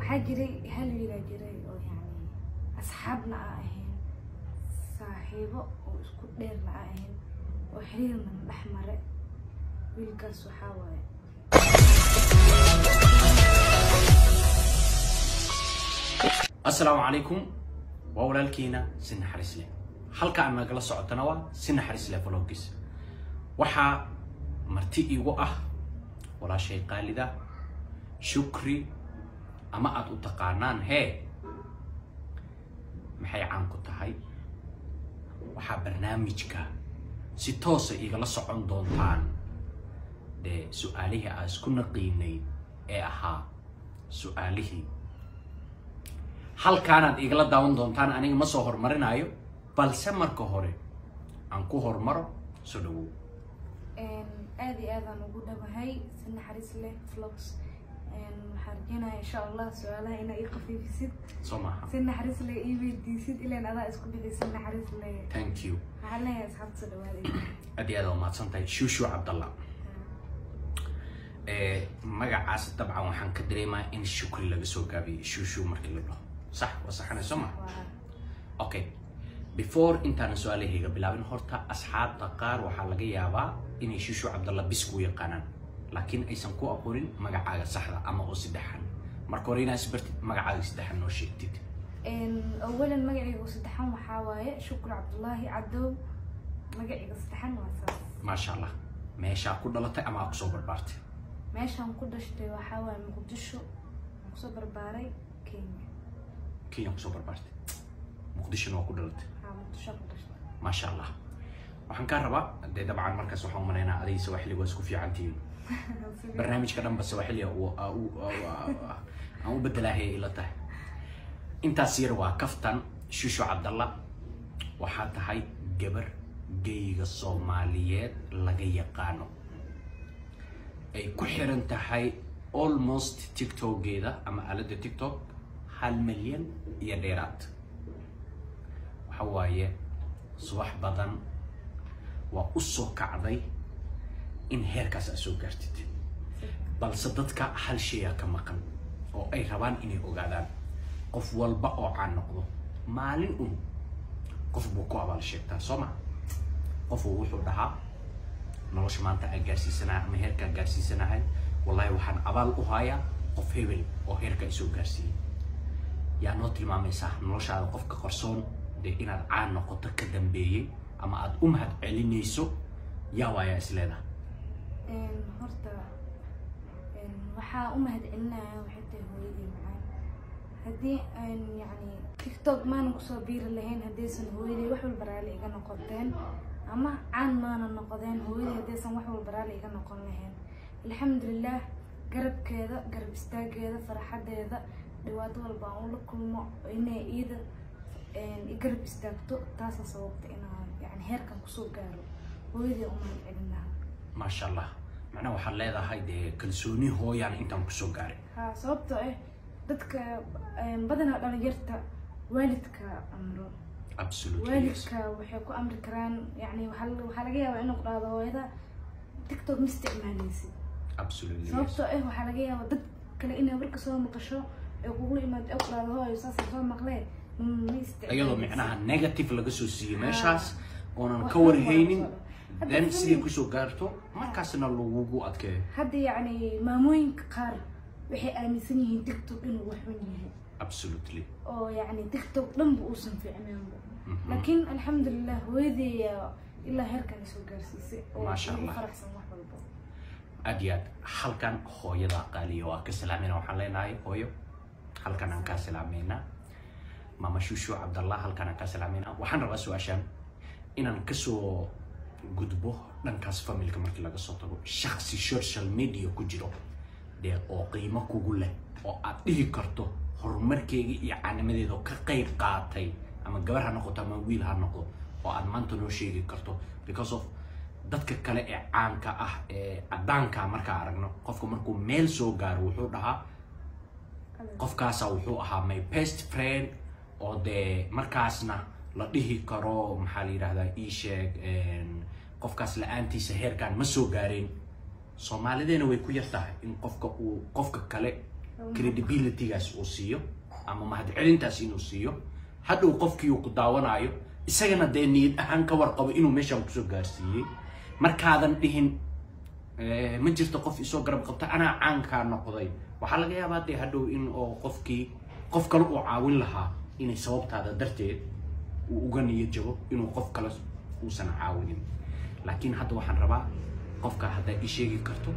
waxaa jiray hal wiilaa jiray oo yani asxaabna aa ahayn saaxiibo oo isku dheerna aa ahayn oo xiriirna dhex mare wiilkaas waxaa waaye asalaamu calaykum waa walaalkiina si naxariis leh halka aan nagala socotana waa si naxariis leh vlogis waxaa marti igu ah walaashay qaalida shukri ama aada u taqaanaan hee maxay caan ku tahay waxaa barnaamijka si toosa igala socon doontaan dee su-aalihii aan isku naqiinay ee ahaa su-aalihii halkaanaad igala daawan doontaan aniga ma soo horumarinayo balse marka hore aan ku horumaro soo dhawow aada iyo aadaan ugu dhawahay si naxariis leh vlogs waxaa rajeynaya insha allah su-aalaha inaa ii qafiifisid soo maaha si naxariis leh ii weydiisid ilaan adaa isku biday si naxariis leh thank you waxaan leeyahay asxaabta soo dhawaadayda aad iyo aad waa mahadsan tahay shushu cabdallah Eh, magacaas dabcan waxaan ka dareemayaa in shukri laga soo gaabiyey shushu markii la dhaho sax waa saxanay soo ma waa okay before intaanan su-aalahayga bilaabin horta asxaabta qaar waxaa laga yaabaa inay shushu cabdalla bis ku yaqaanaan laakiin aysan ku aqoonin magacaaga saxda ama oo saddexan marka hore inaa isbartid magacaaga saddexan noo sheegtid awalan magacayga saddexan waxaa waaye shukri cabdullaahi cadow magacayga saddexan waa saas maasha allah meeshaa ku dhalatay ama aa kusoo barbaartay meeshaan ku dhashtay waxaa waaye muqdisho aan kusoo barbaaray kenya kenya kusoo barbaartay muqdishona waa ku dhalatay waxaa muqdisho ku dhashtay maasha allah waxaan kaa rabaa dee dabcan markaas waxaan umalaynaa adiga sawaxili waa isku fiican tihiin barnaamijka dhanba sawaxiliga uu- aa- uu- aa- aa- aan u bedelahay ila tahay intaas yar waa kaftan shushu cabdalla waxaa tahay gabar geyga soomaaliyeed laga yaqaano ay ku xiran tahay almost tiktokeeda ama aaladda tiktok hal milyan iyo dheeraad waxa waaye subax badan waa u soo kacday in heerkaas aad soo gaartid balse dadka hal shayaa ka maqan oo ay rabaan inay ogaadaan qof walba oo caan noqdo maalin un qof buu ku abaal sheegtaa soo ma qofu wuxuu dhahaa nolosha maanta aan gaarsiisanahay ama heerkaan gaarsiisanahay wallahi waxaan abaal u hayaa qof hebel oo heerka isoo gaarsiiyey yaa noo tilmaamaysaa noloshaada qofka qarsoon dee inaad caan noqoto ka dambeeyey ama aad u mahad celinayso yaa waayaa isleedaha horta waxaa u mahad celinaya waxay tahay hooyadii macaan haddii aan yacni tiktok maanan kusoo biiri lahayn haddaysan hooyadii wax walba raali iga noqoteen ama caan maana noqdeen hooyadii haddaysan wax walba raali iga noqon lahayn alxamdulilah garabkeeda garab istaageeda farxadeeda dhibaato walba aan ula kulmo inay iida i garab istaagto taasa sababta inaan yani heerkan kusoo gaaro hooyadii u mahad celin lahaa maasha allah macnaha waxaad leedahay dee kalsooni hooyaan intaan kusoo gaaray ha sababtoo ah dadka badanaa dhalinyarta waalidka amro absolutely yes. waalidka waxay ku amri karaan yani waxaa waxaa laga yaabaa inuu dhahdo hooyada tiktok ma isticmaaleysid absolutely yes. sababtoo ah waxaa laga yaabaa dad kale inay warka soo maqasho ee kugu imaado ee ku dhahdo hooyo saasa soo maqlee ma isticmaaleysid iyadoo micnaha negative laga soo siiyey meeshaas oonan Wax ka dhan waa warhaynin soo dhan. Hadda then family- siday kusoo gaarto markaasna lagugu adkeeyo hadda yacni maamooyinka qaar waxay aaminsan yihiin tiktok inuu wax xun yahay absolutely oo yacni tiktok dhanba uusan fiicnaanba Mhm. laakiin alxamdulilah hooyadii ilaa heerkan isoo gaarsiisay oo Maasha ugu Allah. faraxsan wax walba aad iyo aad halkan hooyada qaaliya waa ka salaamayna waxaan leenahay hooyo halkan aan kaa salaamayna mama shushu cabdallah halkan aan kaa salaamayna waxaan rabaa su-aashaan inaan kasoo gudbo dhankaas familka markii laga soo tago shaksi social media ku jiro dee oo qiimo kugu leh oo aad dhihi karto horumarkeega iyo caanimadeeda oo ka qayb qaatay ama gabar ha noqoto ama wiil ha noqdo oo aad maanta noo sheegi karto because of dadka kale ee caanka ah ee caddaanka markaa aragno qofka markuu meel soo gaaro wuxuu dhahaa qofkaasa wuxuu ahaa my best friend oo dee markaasna la dhihi karo maxaa la yidhahdaa ii sheeg qofkaas la-aantiisa heerkan ma soo gaareen soomaalideena way ku yar tahay in qofka uu qofka kale credibilitygaas uu siiyo ama mahadcelintaas inuu siiyo hadhow qofkii uu ku daawanayo isagana dee niyad ahaan ka warqabo inuu meeshaan kusoo gaarsiiyey markaadan dhihin eh, ma jirto qof isoo garab qabta anaa caankaa noqday waxaa laga yaabaa dee hadhow in oo qofkii qof kale uu caawin lahaa inay sababtaada darteed uu uga niyad jabo inuu qof kale uusan caawinin laakiin hadda waxaan rabaa qofka haddaad ii sheegi karto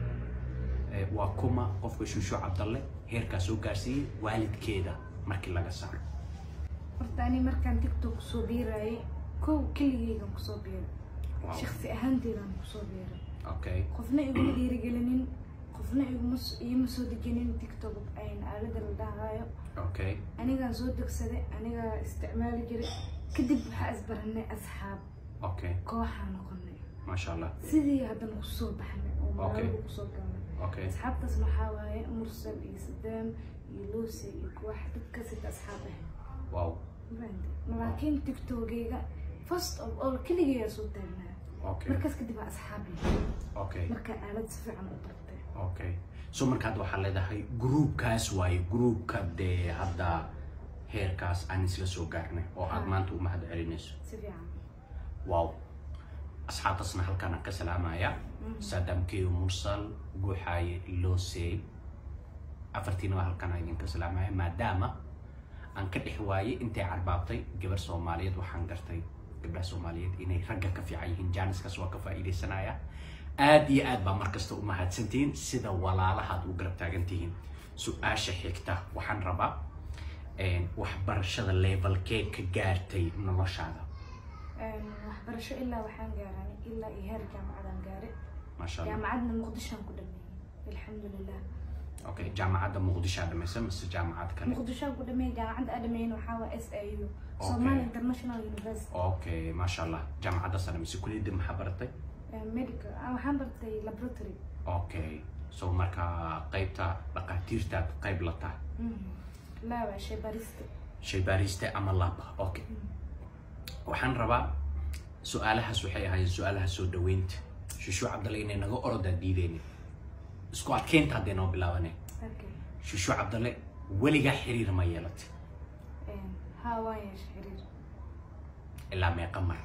eh, waa kuma qofka shushu cabdalle heerkaa soo gaarsiiyey waalidkeeda markii laga saaro horta ani markaan tiktok kusoo biirayay kow keligeygan kusoo biiray Wow. shaksi ahaanteedaan kusoo biiray okay qofna iguma dhiirigelinin qofna iguma s- iima soo dejinin tiktok ayn aalada la dhahayo okay anigaan soo degsaday anigaa isticmaali jiray kadib waxaa isbaranay asxaab okay kooxaa noqonay maasha allah sidii haddana kusoo baxnay oo Okay. magaalada kusoo galnay okay asxaabtaas waxaa waaye mursal iyo sadaam iyo lucy iyo koox dadka sita asxaab ah wow Mafahantay? laakiin tiktokeyga first of all keligeeyaa soo taagnaa okay markaas kadib waa asxaab leh okay marka aalad si fiican u bartay okay so markaad waxaa leedahay groupkaas waaye groupka dee hadda heerkaas aan isla soo gaarnay oo aad Ha. maanta u mahad celinayso si fiican wow asxaabtaasna halkaan aan ka salaamaya saadamkeyo mursal guuxaaye loosey afartiina waa halkaan aan idinka salaamaya maadaama aan ka dhex waayey intay carbaabtay gabar soomaaliyeed waxaan gartay gabdhaha soomaaliyeed inay ragga ka fiican yihiin jaaniskaas waa ka faa'iidaysanaya aad iyo aad baa markasta u mahadsantihiin sida walaalahaad u garab taagan tihiin su-aasha xigta waxaan rabaa een, waxbarashada levelkee ka gaartay noloshaada Een, waxbarasho ilaa waxaan gaaray ilaa iyo heer jaamacadaan gaaray maasha allah jaamacadna muqdishoan ku dhameeyey alxamdulilah okay jaamacadda muqdisho aad dhamaysa mise jaamacad kale muqdishoan ku dhameeyey jaamacadda aan dhameeyin waxaa waa s i u somali international university okay maasha allah jaamacadda sare mise kuliyadda maxaa baratay Een, medical ah, waxaan bartay laboratory okay so marka qaybta dhaqaatiirtaad qayb la tahay laa waa shay barista shaybaariste ama lab okay waxaan rabaa su-aalahaas waxay ahaayeen su-aalaha soo dhaweynta shushu cabdalle inay naga orodaa diideynin isku adkeynta hadday noo bilaabaneen okay shushu cabdalle weligaa xiriir ma yeelatay Een, haa waan yeeshay xiriir ilaa meeqa mar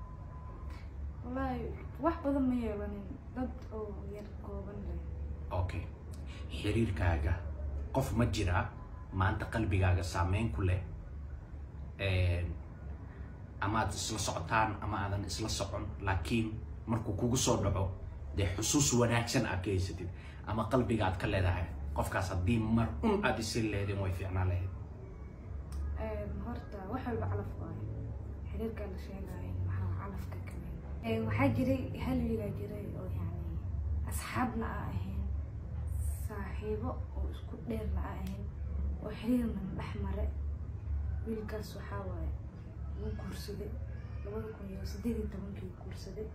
wallaahi wax badan ma yeelanin dad oo yar kooban leh okay xiriirkaaga qof ma jiraa maanta qalbigaaga saameyn ku leh Een, ama aad isla socotaan ama aadan isla socon laakiin markuu kugu soo dhaco dee xusuus wanaagsan aad ka haysatid ama qalbiga aad ka leedahay qofkaas haddii mar un aad isiri lahaydeen way fiicnaan lahayd Een, horta wax walba calaf waayo xiriirkaa la sheegaayo waxaa calafka kamid Een, waxaa jiray hal wiilaa jiray oo yani asxaabna aa ahayn saaxiibo oo isku dheerna aa ahayn oo xiriirna dhex mare wiilkaas waxaa waaye wuu guursaday labada kun iyo sideed iyo tobankii guursaday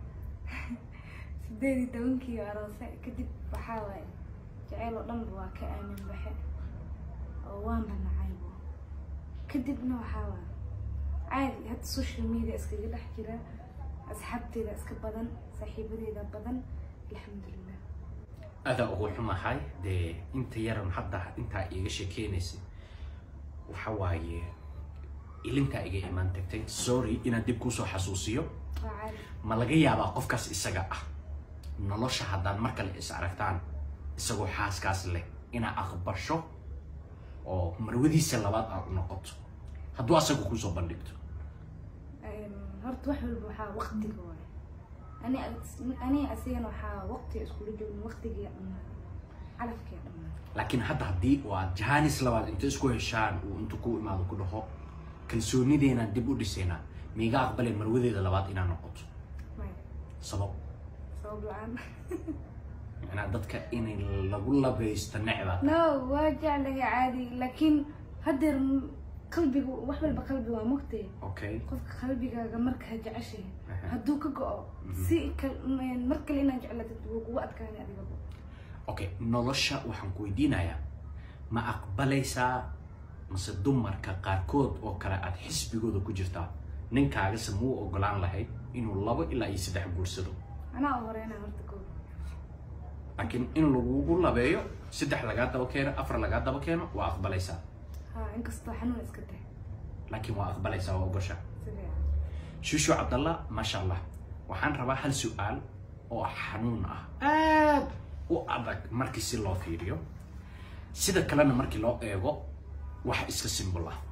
sideed iyo tobankii aroose kadib waxaa waaye jaceyl oo dhanba waa ka aamin baxe oo waanba nacaybo kadibna waxaa waa caadi hadda social media iskaga dhex jira asxaabteeda iska badan saaxiibadeeda badan alxamdulilah adaa ugu xumahay dee inta yaran hadda intaa iiga sheekeynaysa waxa waaye ilintaa iga imaan tagtay sorry inaan dib kuusoo xasuusiyo waa caadi ma laga yaabaa qofkaas isaga ah nolosha haddaan mar kale is aragtaan isagoo xaaskaas leh inaa aqbasho oo marwadiisa labaad aad u noqoto hadduu asaga kusoo bandhigto Een, horta wax walba waxaa waqtiga waaye ani ani asigana waxaa waqtiga iskula joogin waqtigiya dhammaan calafkiya dhammaan laakiin hadda haddii oo aad jahanis labaad inta isku heshaan uu intu ku imaado ku dhaho kalsoonideenaan dib u dhisaynaa miiga aqbaleen marwadeeda labaad inaa noqoto maya sabab sabab la-aan macnaa dadka inay lagu labaysto necba no waa jeclahay caadi laakiin haddeer m- qalbigu wax walba qalbi waa mogtee okay qofka qalbigaaga markaa jeceshahay Aha. hadduu ka go-o si kal- m- mar kale inaad jeclatid wuu kugu adkaanay adigaba okay nolosha waxaan ku weydiinayaa ma aqbalaysaa mase dumarka qaarkood oo kale aad xisbigooda ku jirtaa ninkaagase muu ogolaan lahayd inuu labo ilaa iyo saddex guursado anaa u horeynaa horta koo laakiin in lagugu labeeyo saddex lagaa daba keeno afar lagaa daba keeno waa aqbalaysaa ha inkastoo xanuun iska tahay laakiin waa aqbalaysaa waa ogosha si fiican shushu cabdallah maasha allah waxaan rabaa hal su-aal oo xanuun ah aad u adag markii si loo fiiriyo sida kalena markii loo eego wax iska simbol ah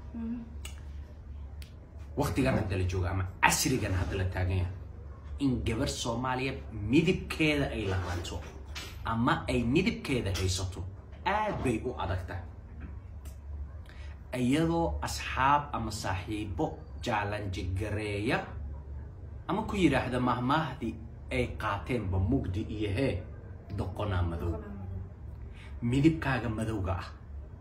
waqtigan hadda la joogo ama casrigan hadda la taagan yahay in gabar soomaaliya midibkeeda ay lahaato ama ay midibkeeda haysato aad bay u adagtahay iyadoo asxaab ama saaxiibo jaalanjigareeya ama ku yidhaahda mahmaahdii ay qaateenba mugdi iyo hee doqonaa madow midibkaaga madowga ah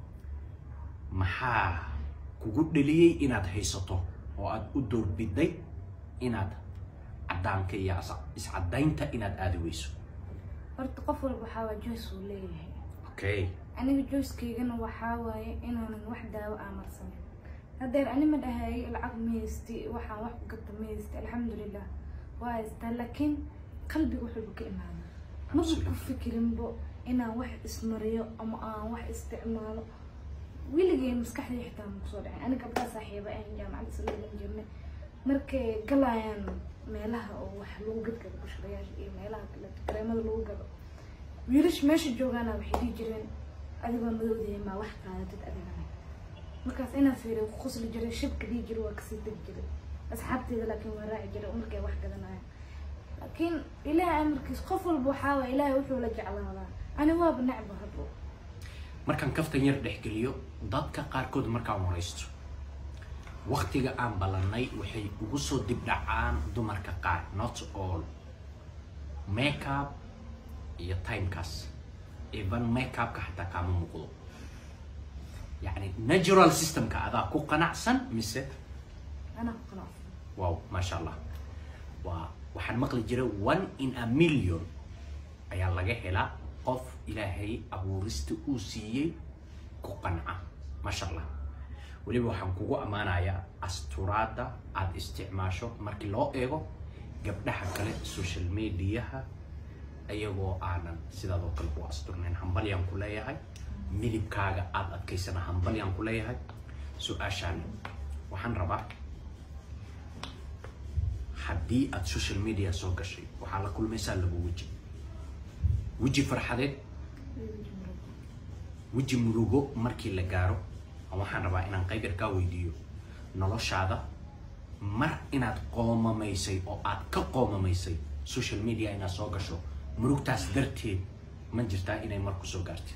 maxaa kugu dheliyey inaad haysato oo aad u doorbiday inaad caddaanka iyo is- iscadaynta inaad aadi weyso horta qof walba waxaa waa joyce uu leeyahay okay aniga joycekeygana waxaa waaye inaanan wax daawo aamarsanin haddeer ani ma dhahay lacag ma haysti waxaan wax ku gata ma haysti alxamdulilah waa haystaa laakiin qalbiga wax walba ka imaada maba ku Absolutely. fikirinbo inaan wax ismariyo ama aan wax isticmaalo weligay maskaxdii xitaa ma kusoo dhacin ani gabdhaha saaxiiba ahan jaamacadda isleelan jirnay markay galayaan meelaha oo wax lagu gadgado bushrayaasha iyo meelaha kale kareemada lagu gado wiilish meesha joogaana waxay dhihi jireen adigoo madowdaya maa wax qaadatid adigana markaas inaan fiiriyo ku qosli jiray shibka dhihi jiray waa kasii degi jiray asxaabteeda laakiin waa raaci jiray markay wax gadanayaan laakiin ilaahay amarkiis qof walba waxaa waay ilaahay wuxuu la jeclaadaa ani waaba necba hadbo markaan kaftan yar dhexgeliyo dadka qaarkood markaan waraysto waqtiga aan ballanay waxay ugu soo dib dhacaan dumarka qaar not all makeup iyo timekaas even makeupka xataa kaama muuqdo yacni natural systemka adaa ku qanacsan mise anaa ku qanacsan wow maasha allah waa waxaan maqli jiray one in a million ayaa laga helaa qof ilaahay abuurista uu siiyey ku qanca maasha allah weliba waxaan kugu ammaanayaa asturaadda aada isticmaasho markii loo eego gabdhaha kale social mediaha iyagoo aanan sidaadoo kale u asturnayn hambalyaan ku leeyahay midibkaaga aada adkaysana hambalyaan ku leeyahay su-aashaan waxaan rabaa haddii aada social media soo gashay waxaa la kulmaysaa laba weji weji farxadeed weji murugo markii la gaaro waxaan rabaa inaan qayb yar kaa weydiiyo noloshaada mar inaad qoomamaysay oo aad ka qoomamaysay social media inaad soo gasho murugtaas darteed ma jirtaa inay mar ku soo gaartid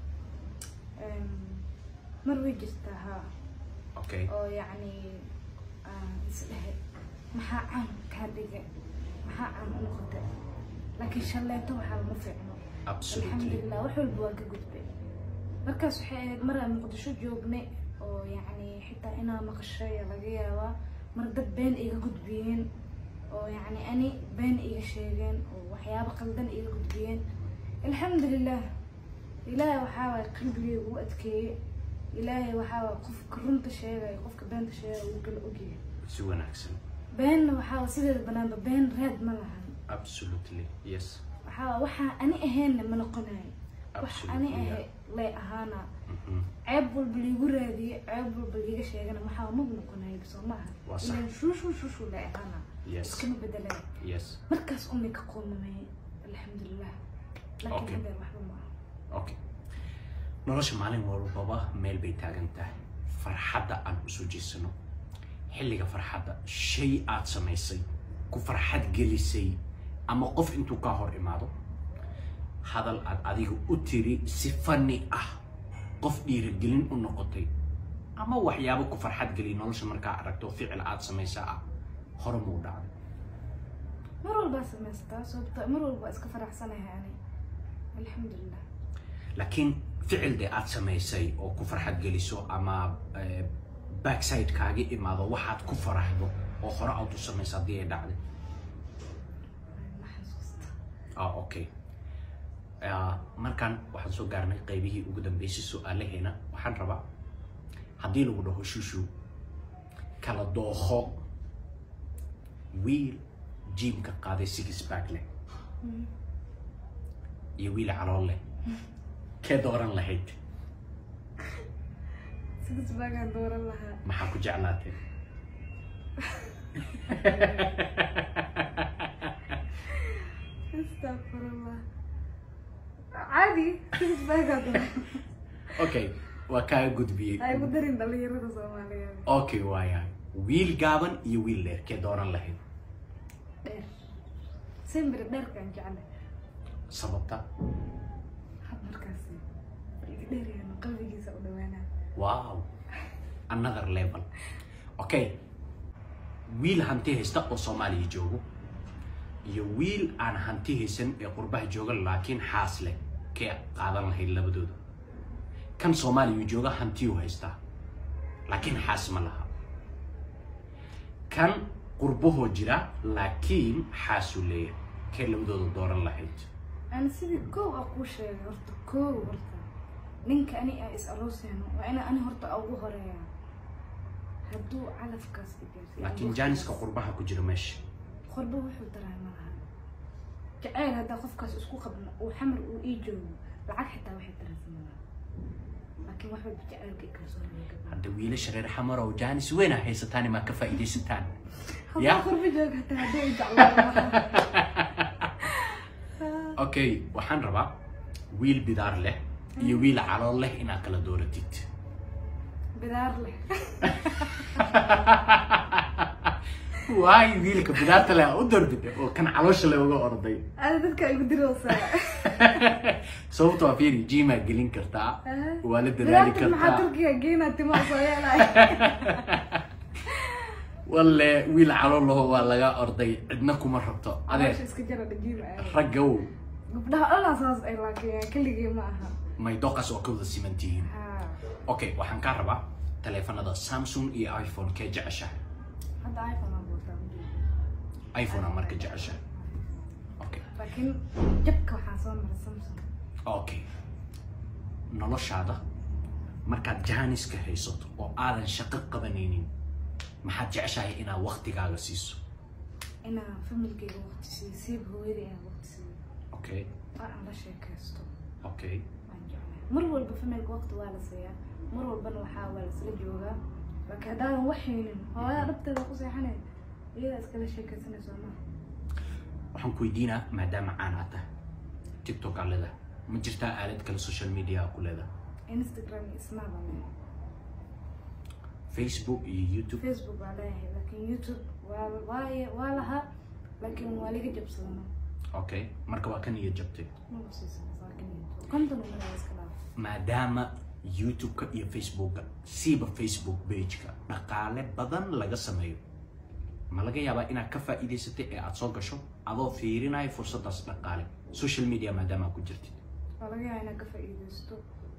mar way jirtaa haa okay oo yacni aan isdhehe maxaa caan kaa dhigay maxaa caan u noqotay laakiin shalleeto waxaa lama fiicno absolutely alxamdulilah wax walba waa ka gudbay markaas waxay ahayd mar aan muqdisho joognay oo yacni xitaa inaa maqashay ayaa laga yaabaa mar dad been iga gudbiyeen oo yacni ani been iga sheegeen oo waxyaabo qaldan iga gudbiyeen alxamdulilah ilaahay waxaa waay qalbigeyga u adkeeyey ilaahay waxaa waay qofka runta sheegaya qofka beenta sheegaya uu kala ogyahay si wanaagsan beenna waxaa waay sideeda banaanba been raad ma lahan absolutely yes waxaa waay waxaa ani ahaynna ma noqonayo wax ani Absolutely, ahay lay ahaana Mhm. ceeb walba liigu raadiye ceeb walba liiga sheegana maxaa maba noqonayo soo maaha Waa sax. ilan shuushu shuushu lay ahaana yes iskama bedelaya yes markaas umay ka qoomamay alxamdulilah laakiin Okay. hadeer waxba maaha okay nolosha maalin walbaba meel bay taagan tahay farxadda aan usoo jeesano xilliga farxadda shay aad samaysay ku farxad gelisay ama qof intuu kaa hor imaado hadal aad adiga u tiri si fani ah qof dhiirigelin u noqotay ama waxyaabo ku farxad geliy nolosha markaa aragto ficil aad samaysaa ah hore muu dhacday mar walbaa samaystaa sababto mar walba iska faraxsanahay ani alxamdulilah laakiin ficil dee aad samaysay oo ku farxad geliso ama eh, backside kaaga imaado waxaad ku faraxdo oo hore aad u samayso haddii ay dhacday ma xasuusta ah okay Ah, markaan waxaan soo gaarnay qaybihii ugu dambeysay su-aalaheena waxaan rabaa haddii lagu dhaho shushu kala dooho wiil jiimka qaaday six back leh iyo wiil calool leh kee dooran lahayd six baagaan dooran lahaa maxaa ku jeclaatay astaqfirullah caadi six baagaan dooran okay waa kaaga gudbiyey ay ku darin dhalinyarada soomaaliyeed okay waaya wiil gaaban iyo wiil dheer kee dooran lahayd dheer simbir dheerkaan jeclay sababta had markaasi iga dheerayaan qalbigiisa u dhawaanaa wow another level okay wiil hanti haysta oo soomaaliya joogo iyo wiil aan hanti haysan ee qurbaha jooga laakiin xaas leh kee qaadan lahayd labadooda kan soomaaliya jooga hantiyuu haystaa laakiin xaas ma laha kan qurbahoo jira laakiin xaasuu leeyahay kee labadooda dooran lahayd aan sidii koow a kuu sheegay horta koow horta ninka ani a is aroosayno waa ina ani horta ugu horeeya hadduu calafkaas igaarsiiyo laakiin jaaniska qurbaha ku jira meesha qorba wuxuu daraa malaha jacayl haddaa qofkaas isku qabno uu xamar uu ii joogo lacag xitaa waxay daraysa malaha laakiin wax walba jacaylka i kalsoonaya hadda wiilasha reer xamarow jaanis weyn a haysataan maa ka faa'iidaysataan hadduu qorba jooga hataa haddii ay jeclaan okay waxaan rabaa wiil bidaar leh iyo wiil calool leh inaad kala dooratid bidaar leh waay wiilka bidaarta leh u doorbida oo kan caloosha leh uga orday ada dadka igu diroosaa sababto waa fiiri jimaa gelin kartaa waa la dadaali bidaarta maxaa kartaa turkiga geynaa timaa soo yeelay walle wiil calool laho waa laga orday cidna kuma rabto adeer adeer iska jara dhajiin raggow gabdhaha dhanaa saas ay laakiin keligii ma aha may doqas oo ka wada siman tihiin ha okay waxaan kaa rabaa taleefanada samsung iyo iphone kee jeceshahay hadda iphone aan wataa ujeeda iphone aa marka jeceshahay okay laakiin jabka waxaa soo mara samsung okay noloshaada markaad jaaniska haysato oo aadan shaqo qabanaynin maxaad jeceshahay inaad waktigaaga siiso inaa familkeyga waqti siiyo siiba hooyada inaan waqti siiyo okay oo aan la sheekaysto okay waan jeclahay mar walba familka waqti waa la siiyaa mar walbana waxaa waa lasla joogaa laakiin haddaadan wax haynin hooyada dhabteeda ku seexanay iyadaa iskala sheekaysanayso ma waxaan ku weydiinaa maadaama caan aad tahay tiktok aa leedahay ma jirtaa aalad kale social media aa ku leedahay instagram iyo snap aan leeyahay facebook iyo youtube facebook waa leeyahay laakiin youtube waa waa waa lahaa laakiin waa liga jabsadana okay marka waa ka niyad jabtay maba siisan laakiin konton umada iska dhaaf maadaama youtube-ka iyo facebooka siiba facebook page-ka dhaqaale badan laga sameeyo ma laga yaabaa inaad ka faa'iidaysatay ee aad soo gasho adoo fiirinaya fursadaas dhaqaale social media maadaama aad ku jirtid waa laga yaabaa inaad ka faa'iidaysto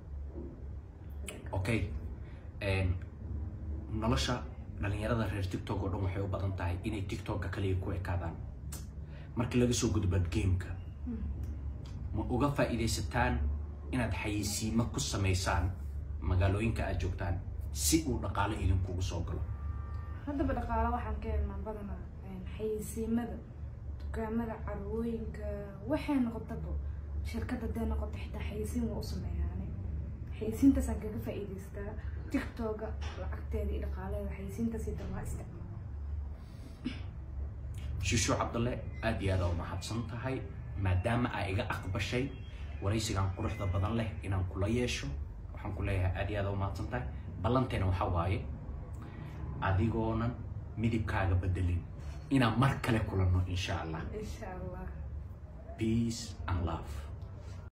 okay Een, nolosha dhalinyarada reer tiktok oo dhan waxay u badan tahay inay tiktok-ka kaliya ku ekaadaan markii laga soo gudbaad gameka ma uga faa'iidaysataan inaad xayeysiimo ku samaysaan magaalooyinka aad joogtaan si uu dhaqaale idinkugu soo galo haddaba dhaqaale waxaan ka helnaa badanaa een, xayeysiimada dukaamada carwooyinka waxay noqotaba shirkad hadday noqoto xitaa xayeysiin waa u sameeyaane xayeysiintaasaan kaga faa'iidaystaa tiktoka lacagteeda iyo dhaqaaleeda xayeysiintaas iyo dhan waa isticmaala shushu cabdalle aad iyo aad aa u mahadsan tahay maadaama aa iga aqbashay waraysigan quruxda badan leh inaan kula yeesho waxaan ku leeyahay aad iyo aad aa u mahadsan tahay ballanteena waxaa waaye adigoonan midibkaaga bedelin inaan mar kale kulanno insha allah insha allah peace and love